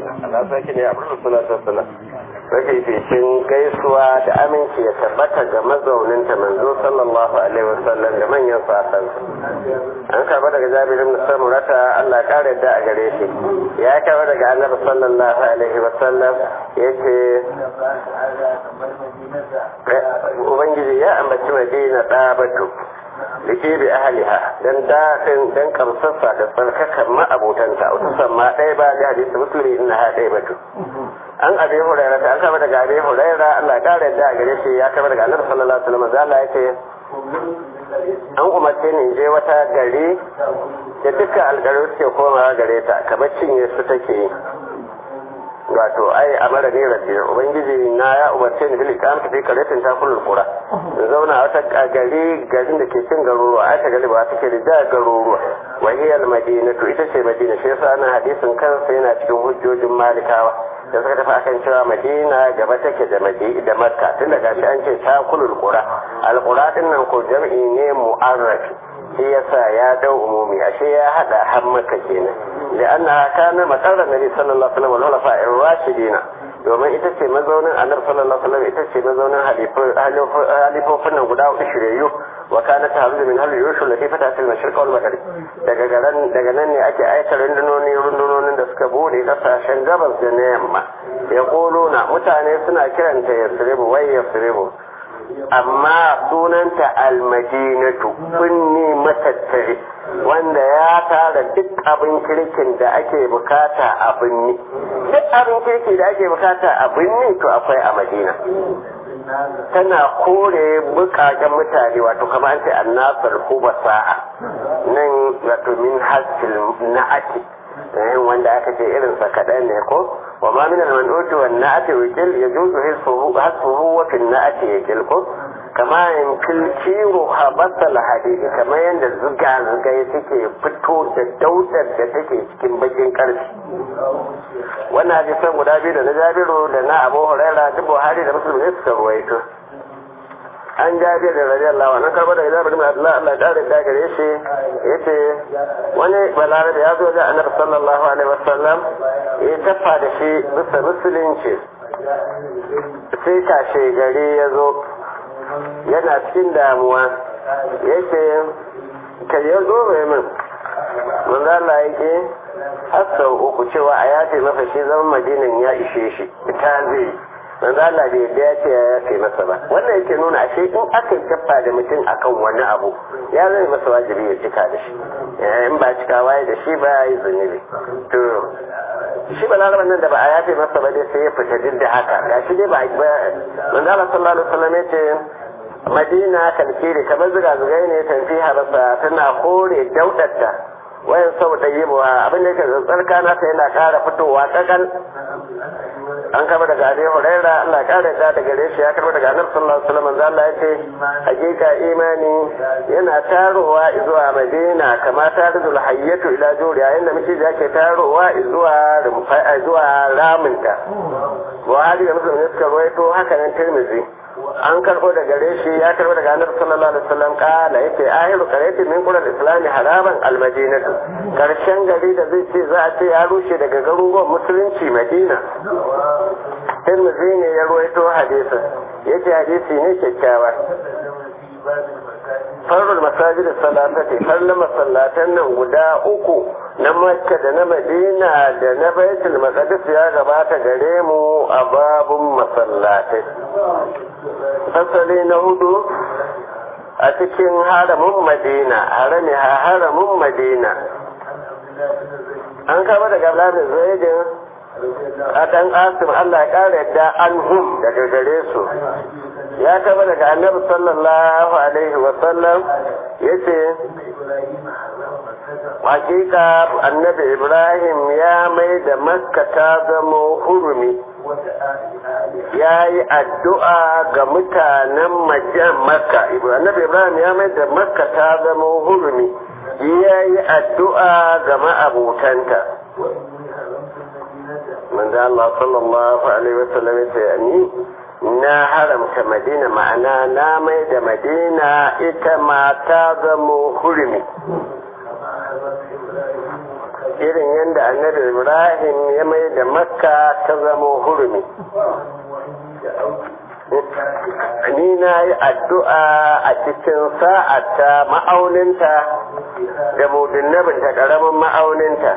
Allah sarki ne Abdul sallallahu alaihi wasallam mafificin gaisuwa da aminci ya tabbata ga mazauninta manzo sallallahu alaihi wasallam da manyan sahabban an karba daga Jabir ibn Samurata Allah kare da a gare shi ya karba daga Annabi sallallahu alaihi wasallam yace Ubangiji ya ambaci Madina ɗabatu like bi ahliha dan daɗin dan kamsassa da tsarkakan ma'abutanta wata samma ɗaya ba da hadisi musulmi inna ha ɗaya batu an abi huraira ta an kama daga abi huraira Allah ya kare da gare shi ya kama daga annabi sallallahu alaihi wasallam Allah ya ce an umarce ni je wata gari da dukkan algaru suke komawa gare ta kamar cinye su take yi wato ai a mara ne rabbi ubangiji na ya umarce ni bil ikam fi qaratin ta kullu qura in zauna a wata gari garin da ke cin garuruwa ai ta galiba take da da garuruwa wa hiya al madinatu ita ce madina shi yasa nan hadisin kansa yana cikin hujjojin malikawa da suka tafi akan cewa madina gaba take da madina da makka tun daga shi an ce ta kullu qura al qura din nan ko jam'i ne mu'arrafi shi yasa ya dau umumi ashe ya hada har maka kenan لأنها كان مقر النبي صلى الله عليه وسلم والخلفاء الراشدين domin ita ce mazaunin annabi sallallahu alaihi wasallam ita ce mazaunin halifofin nan guda hudu shiryayyu wa kana ta hazu min hal yushu lati fata fil mashriq wal maghrib daga garan daga nan ne ake aika rundunoni rundunonin da suka bude kasashen gabas da na yamma yaquluna mutane suna kiranta yasribu wai yasribu amma sunanta almadinatu kunni matattare wanda ya tara duk abin kirkin da ake bukata a binni duk abin kirki da ake bukata a binni to akwai a madina tana kore bukaken mutane wato kamar an ce annasar huba sa'a nan wato min hasil na'ati wanda aka ce irinsa kaɗan ne ko wa ma min al-man'uti wan na'ati wakil yajuzu hisfuhu hasfuhu wa fil na'ati yakil ko kama in kilkiru habasal hadidi kamar yadda zuga zuga suke fito da daudar da take cikin bakin karfi wannan hadisan guda biyu da na jabiru da na abu huraira duk buhari da musulmi ne suka ruwaito an jabir da radiyallahu anhu karbar da jabir bin abdullah Allah ya kare da gare shi yace wani balarabe ya zo da annabi sallallahu alaihi wasallam ya tafa da shi bisa musulunci sai kashe gari ya zo yana cikin damuwa yace ka ya zo mai min mun za Allah yake har sau uku cewa a yafe masa shi zaman madinan ya ishe shi ta zai manzo Allah bai yadda ya ce ya yafe masa ba wannan yake nuna ashe in aka kafa da mutum akan wani abu ya zai masa wajibi ya cika da shi in ba cika waye da shi ba ya yi zunubi to shi ba larabar nan da ba a yafe masa ba dai sai ya fita duk da haka ga shi dai ba manzo Allah sallallahu alaihi wasallam ya ce Madina kalkiri kamar zuga zugai ne tanfiha basa tana kore daudatta wayan sau da yi abin da yake tsarka na ta yana kara fitowa kakal an kama daga abi huraira Allah kare da daga gare shi ya karba daga annabi sallallahu alaihi wasallam Allah ya ce hakika imani yana tarowa zuwa madina kama tarzul hayyatu ila juriya inda miji yake tarowa zuwa zuwa raminta buhari da muslim ne suka rawaito haka nan tirmidhi an karbo daga gare shi ya karbo daga annabi sallallahu alaihi wasallam kala yake ahiru qaryatin min qura al-islam haraban al-madinatu karshen gari da zai ce za a ce ya rushe daga garuruwan musulunci madina tirmidhi ne ya ruwaito hadisin yace hadisi ne kyakkyawa farul masajid salatati farla masallatan nan guda uku na makka da na madina da na baitul maqdis ya gabata gare mu a babun masallatai fasali na hudu a cikin haramin madina harami haramin madina an kama daga labin zaidin a ɗan asim allah ya ƙara yadda an hum daga gare su ya kama daga annabi sallallahu alaihi wasallam ya ce hakika annabi ibrahim ya mai da makka ta zama hurumi ya yi addu'a ga mutanen majan makka annabi ibrahim ya mai da makka ta zama hurumi ya yi addu'a ga ma'abutanta manzo Allah sallallahu alaihi wasallam ya ce ni na haramta madina ma'ana na mai da madina ita ma ta zama hurumi irin yadda annabi ibrahim ya mai da makka ta zamo hurumi ni na yi addu'a a cikin sa'ata ma'auninta da mudinnabinta ƙaramin ma'auninta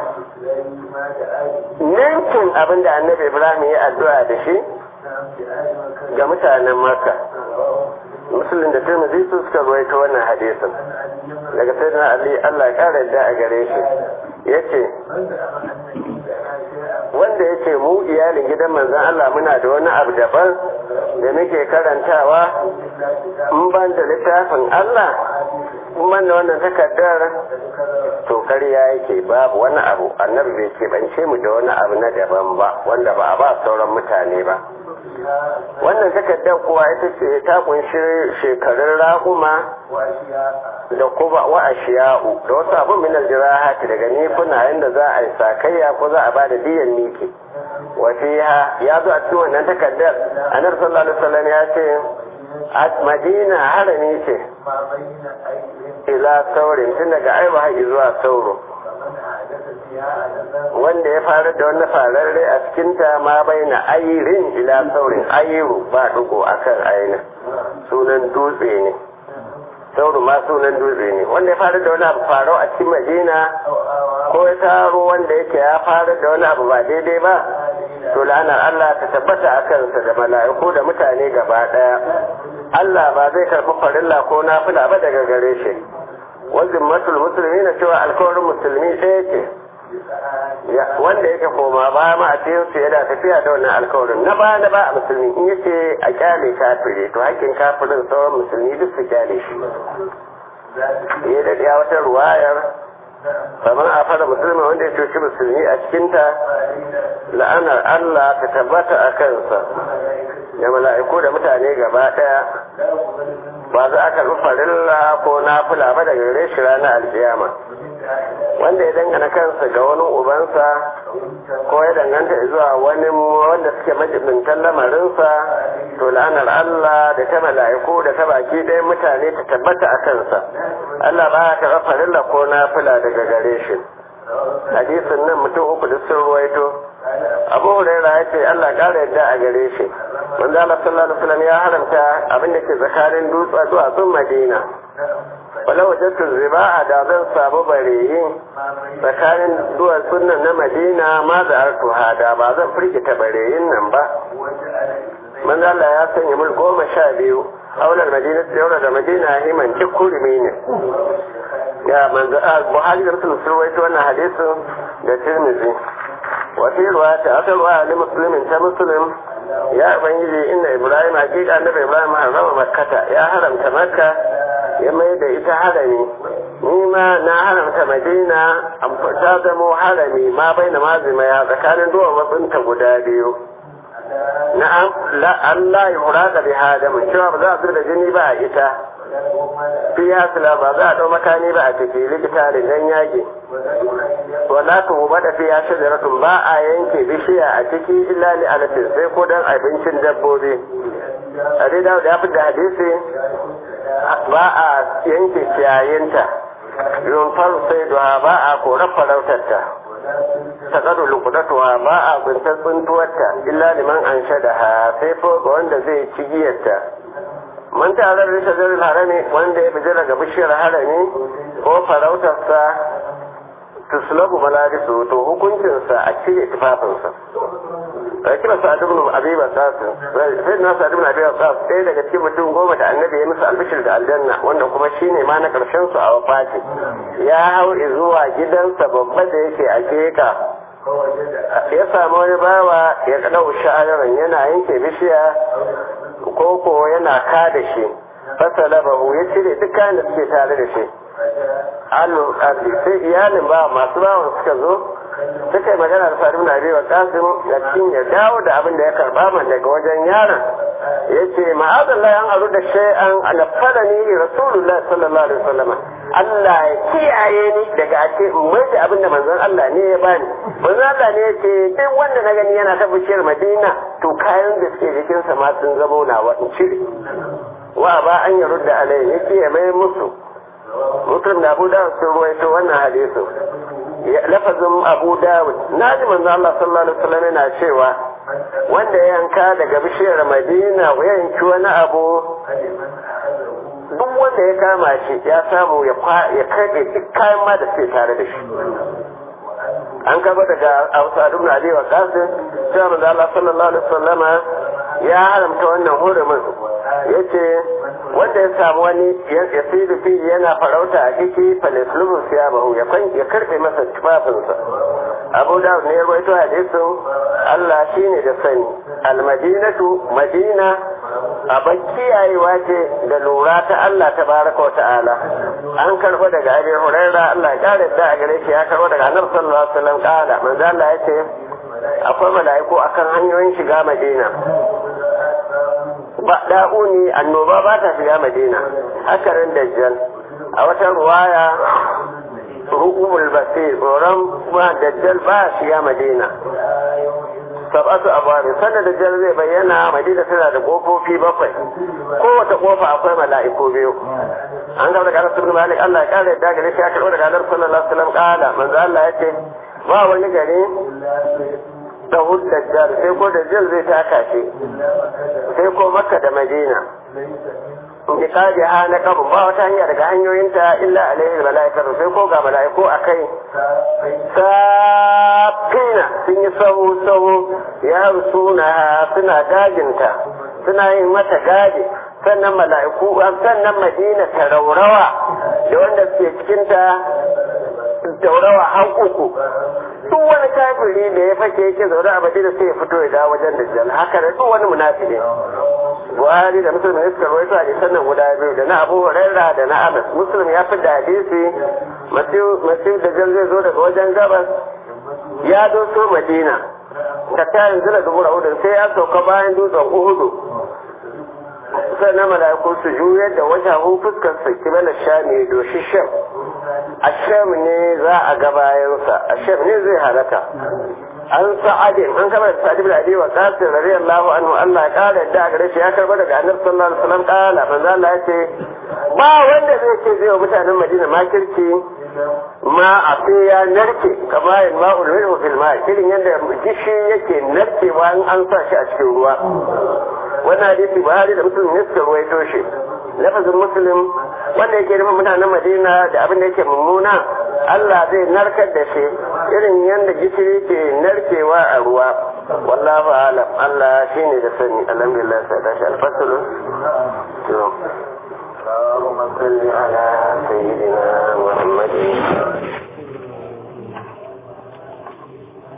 ninkin abin da annabi ibrahim ya addu'a da shi ga mutanen makka musulun da turmuzi su suka ruwaito wannan hadisin daga sai na ali allah ya ƙara yadda a gare shi ya ce wanda ya ce mu iyalin gidan manzan Allah muna da wani abu daban da muke karantawa in ban da littafin Allah in ban da wannan takardar to ƙarya yake babu wani abu annabi bai keɓance mu da wani abu na daban ba wanda ba a ba sauran mutane ba wannan takardar kuwa ita ce ta kunshi shekarun raƙuma da kuma wa'ashiya'u da wasu abin min aljirahati daga nifuna yadda za a yi sakayya ko za a ba da diyan miki wasiha ya zo a cikin wannan takardar annabi sallallahu alaihi wasallam ya ce a madina harami ce ila saurin tun daga aiwa har zuwa sauro wanda ya fara da wani fararre a cikinta ma bai na ayirin ila saurin ayiru ba dugo akan aina sunan dutse ne sauru ma sunan dutse ne wanda ya fara da wani abu farau a cikin madina ko ya taro wanda yake ya fara da wani abu ba daidai ba to la'anar Allah ta tabbata a kansa da mala'iku da mutane gaba daya Allah ba zai karɓi farilla ko nafila ba daga gare shi wajen matul musulmi na cewa alkawarin musulmi ɗaya ce wanda yake koma ba ma a cikin su yana tafiya da wannan alkawarin na ba na ba a musulmi in yace a kyale kafire to hakkin kafirin sauran musulmi duk su kyale shi ya da ya wata ruwayar kamar a fara musulmi wanda ya cuci musulmi a cikinta la'anar Allah ta tabbata a kansa da mala'iku da mutane gaba ɗaya ba za a karɓi farilla ko nafila ba daga gare shi ranar alkiyama wanda ya dangana kansa ga wani ubansa ko ya danganta zuwa wani wanda suke majibintan lamarinsa to la'anar Allah da ta mala'iku da ta baki ɗaya mutane ta tabbata a kansa Allah ba ya karɓa farilla ko nafila daga gare shi hadisin nan mutum uku da sun ruwaito abu huraira ya ce Allah ƙara yadda a gare shi manzo Allah sallallahu alaihi wasallam ya haramta abin da ke tsakanin dutsa duwatsun Madina wala wajattu riba'a da zan samu bareyi tsakanin duwatsun nan na Madina ma da artu hada ba zan firgita bareyin nan ba manzo Allah ya sanya mul goma sha biyu aular Madina da da Madina himan kurmi ne ya manzo Buhari da Muslim sun rawaito wannan hadisin da Tirmidhi wa fi riwayati aka ruwa li muslimin ta muslim ya ubangiji inna ibrahim hakika annabi ibrahim harama makkata ya haramta makka ya mai da ita harami ni ma na haramta madina ta zamo harami ma bai na mazima ya tsakanin duwa matsinta guda biyu na'am la Allah ya huraka bi hadamu cewa ba za a zurda jini ba a ita fi hasila ba za a ɗau makani ba a ciki likita da dan yaƙi wala tu bada fi ya shajaratun ba a yanke bishiya a ciki illa li alafin sai ko dan abincin dabbobi a dai dawo da ya da hadisi ba a yanke ciyayinta yunfar sai duha ba a kora farautarta ta kado lukudatuwa ba a guntar tsuntuwarta illa liman an shadaha sai ko ga wanda zai ci giyarta man tarar da shajarar harami wanda ya bijira daga bishiyar harami ko farautarsa tuslabu malarisu to hukuncinsa a cire tufafinsa a kira sa ibn abi basas sai na sa ibn abi basas ɗaya daga cikin mutum goma da annabi ya musu albishir da aljanna wanda kuma shine ma na karshen su a wafati ya hau zuwa gidansa babba da yake a keka ya samu wani bawa ya kadau sha'aran yana yanke bishiya koko yana ka da shi fasalabahu ya cire duk kayan da suke tare da shi alun arzi sai iyalin ba masu bawan suka zo suka yi magana da sa'adu na biyu kasim da cikin ya dawo da abin da ya karba man daga wajen yaron ya ce ma'azallah an aru da shay'an alafada ni rasulullah sallallahu alaihi wasallam Allah ya kiyaye ni daga a ce in mai da abin da manzon Allah ne ya bani manzon Allah ne ya ce duk wanda na gani yana ta bishiyar Madina to kayan da suke jikinsa ma sun zamo nawa in cire wa ba an yi rudda alai ya ce ya mai musu mutum da abu da sun ruwaito wannan hadisin lafazin abu dawud na ji manzo Allah sallallahu alaihi wasallam yana cewa wanda ya yanka daga bishiyar madina ya yanki wani abu duk wanda ya kama shi ya samu ya karbe duk kayan ma da suke tare da shi an kaba daga Hausa ibn Abi Waqqas cewa manzo Allah sallallahu alaihi wasallama ya haramta wannan hurumin yace wanda ya samu wani ya sidu fi yana farauta a ciki falislubu siyabahu ya kan ya karbe masa tufafinsa Abu Dawud ne ya rawaito hadisin Allah shine da sani al-Madinatu Madina a kiyayewa ce da lura ta Allah ta baraka wa ta'ala an karɓo daga Abi Hurairah Allah ya kare da a gare shi ya karɓo daga Annabi sallallahu alaihi wasallam kala manzo Allah ya ce akwai mala'iku akan hanyoyin shiga Madina ba da'uni annoba ba ta shiga Madina hakarin dajjal a wata ruwaya ru'umul basir tsoron ba dajjal ba shiga Madina sab'atu abwab sanda da jar zai bayyana madina tana da kofofi bakwai kowace kofa akwai mala'iku biyu an gaba daga Anas ibn Malik Allah ya kare da gare shi ya karbo daga Annabi sallallahu alaihi wasallam kala manzo Allah yace ba wani gari da dajjal sai ko dajjal zai taka shi sai ko Makka da Madina bi kaji ha na kabu ba wata hanya daga hanyoyinta illa alaihi mala'ikatu sai ko ga mala'iku akai safina sun yi sahu sahu ya suna suna gajinta suna yin mata gaji sannan mala'iku sannan madina ta raurawa da wanda suke cikinta taurawa har uku duk wani kafiri da ya fake yake zaune a madina sai ya fito ya dawo wajen dajjal haka da duk wani munafiki Buhari da Muslim ne suka rawaito hadisan nan guda biyu da na Abu Hurairah da na Anas Muslim ya fi da hadisi Masih Dajjal zai zo daga wajen gabas ya doso Madina ka ta yanzu da dubu Uhud sai ya sauka bayan dutsen Uhudu sannan mala'iku su juyar da wajen fuskar su kibala shami doshi sham a sham ne za a ga bayansa a sham ne zai halaka an sa'adin an kama da sa'ad ibn abi waqas radiyallahu anhu Allah ya kara da gare shi ya karba daga annabi sallallahu alaihi wasallam kala manzo Allah ya ce ba wanda zai ce zai wa mutanen Madina makirci ma a sai ya narke kama yin ma'ul wai'u fil ma irin yadda gishi yake narkewa in an sa shi a cikin ruwa wannan hadisi Buhari da Muslim ne suka ruwaito shi lafazin Muslim wanda yake nufin mutanen Madina da abin da yake mummuna Allah zai narkar da shi irin yadda gishiri ke narkewa a ruwa wallahu alam Allah shine da sani alhamdulillah sai tashi alfasalun to اللهم صل على سيدنا